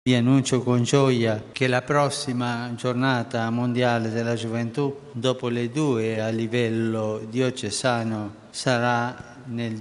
Vi annuncio con gioia che la prossima giornata mondiale della gioventù, dopo le due a livello diocesano, sarà nel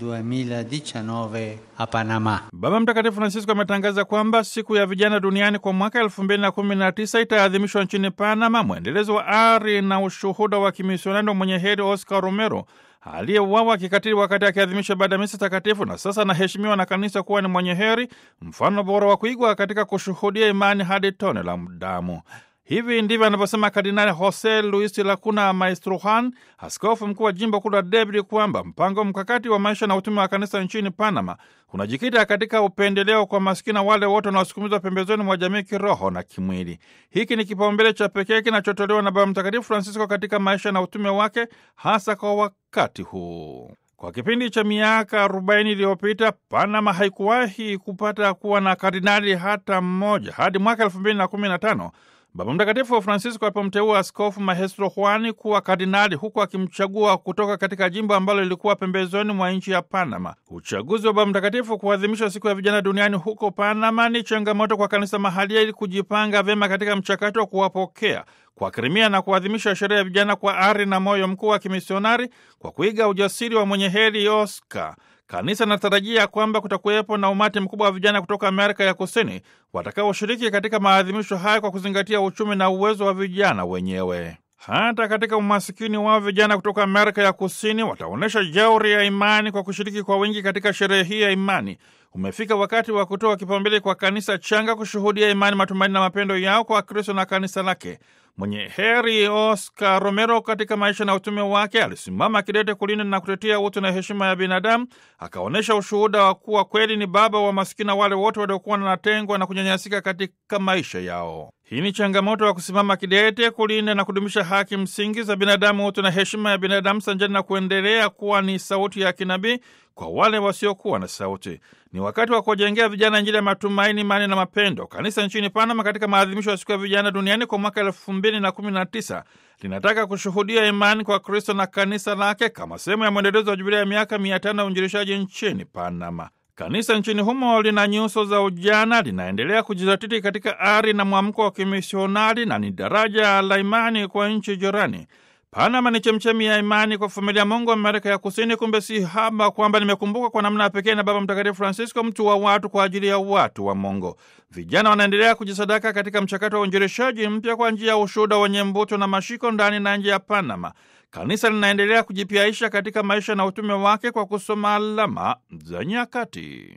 2019 a Panama. Baba Mtakatifu Francisco ametangaza kwamba siku ya vijana duniani kwa mwaka elfu mbili na kumi na tisa itaadhimishwa nchini Panama, mwendelezo wa ari na ushuhuda wa kimisionari mwenye heri Oscar Romero aliyeuawa kikatili wakati akiadhimisha baada ya misa takatifu na sasa anaheshimiwa na kanisa kuwa ni mwenye heri, mfano bora wa kuigwa katika kushuhudia imani hadi tone la damu. Hivi ndivyo anavyosema Kardinali Jose Luis Lacuna Maestruhan, askofu mkuu wa jimbo kuu la David, kwamba mpango mkakati wa maisha na utume wa kanisa nchini Panama unajikita katika upendeleo kwa maskini wale wote wanaosukumizwa pembezoni mwa jamii kiroho na kimwili. Hiki ni kipaumbele cha pekee kinachotolewa na Baba Mtakatifu Francisco katika maisha na utume wake, hasa kwa wakati huu. Kwa kipindi cha miaka 40 iliyopita Panama haikuwahi kupata kuwa na kardinali hata mmoja hadi mwaka 2015 Baba Mtakatifu Francisco alipomteua Askofu Maestro Juani kuwa kardinali, huku akimchagua kutoka katika jimbo ambalo lilikuwa pembezoni mwa nchi ya Panama. Uchaguzi wa Baba Mtakatifu kuadhimisha siku ya vijana duniani huko Panama ni changamoto kwa kanisa mahalia ili kujipanga vyema katika mchakato wa kuwapokea kuwakirimia na kuadhimisha sherehe ya vijana kwa ari na moyo mkuu wa kimisionari kwa kuiga ujasiri wa mwenye heri Oscar. Kanisa linatarajia kwamba kutakuwepo na umati mkubwa wa vijana kutoka Amerika ya Kusini watakaoshiriki katika maadhimisho haya kwa kuzingatia uchumi na uwezo wa vijana wenyewe. Hata katika umasikini wao, vijana kutoka Amerika ya Kusini wataonyesha jeuri ya imani kwa kushiriki kwa wingi katika sherehe hii ya imani. Umefika wakati wa kutoa kipaumbele kwa kanisa changa kushuhudia imani, matumaini na mapendo yao kwa Kristo na kanisa lake. Mwenye heri Oscar Romero katika maisha na utume wake alisimama kidete kulinda na kutetea utu na heshima ya binadamu, akaonyesha ushuhuda wa kuwa kweli ni baba wa masikina wale wote waliokuwa wanatengwa na kunyanyasika katika maisha yao. Hii ni changamoto ya kusimama kidete kulinda na kudumisha haki msingi za binadamu, utu na heshima ya binadamu, sanjani na kuendelea kuwa ni sauti ya kinabii kwa wale wasiokuwa na sauti. Ni wakati wa kuwajengea vijana Injili ya matumaini, imani na mapendo. Kanisa nchini Panama katika maadhimisho ya siku ya vijana duniani kwa mwaka elfu mbili na kumi na tisa linataka kushuhudia imani kwa Kristo na kanisa lake kama sehemu ya mwendelezo wa jubilia ya miaka mia tano ya uinjilishaji nchini Panama. Kanisa nchini humo lina nyuso za ujana, linaendelea kujizatiti katika ari na mwamko wa kimisionari na ni daraja la imani kwa nchi jirani. Panama ni chemchemi ya imani kwa familia Mungu Amerika ya Kusini. Kumbe si haba kwamba nimekumbuka kwa namna ya pekee na Baba Mtakatifu Francisco, mtu wa watu kwa ajili ya watu wa Mungu. Vijana wanaendelea kujisadaka katika mchakato wa uinjilishaji mpya kwa njia ya ushuhuda wenye mvuto na mashiko ndani na nje ya Panama. Kanisa linaendelea kujipiaisha katika maisha na utume wake kwa kusoma alama za nyakati.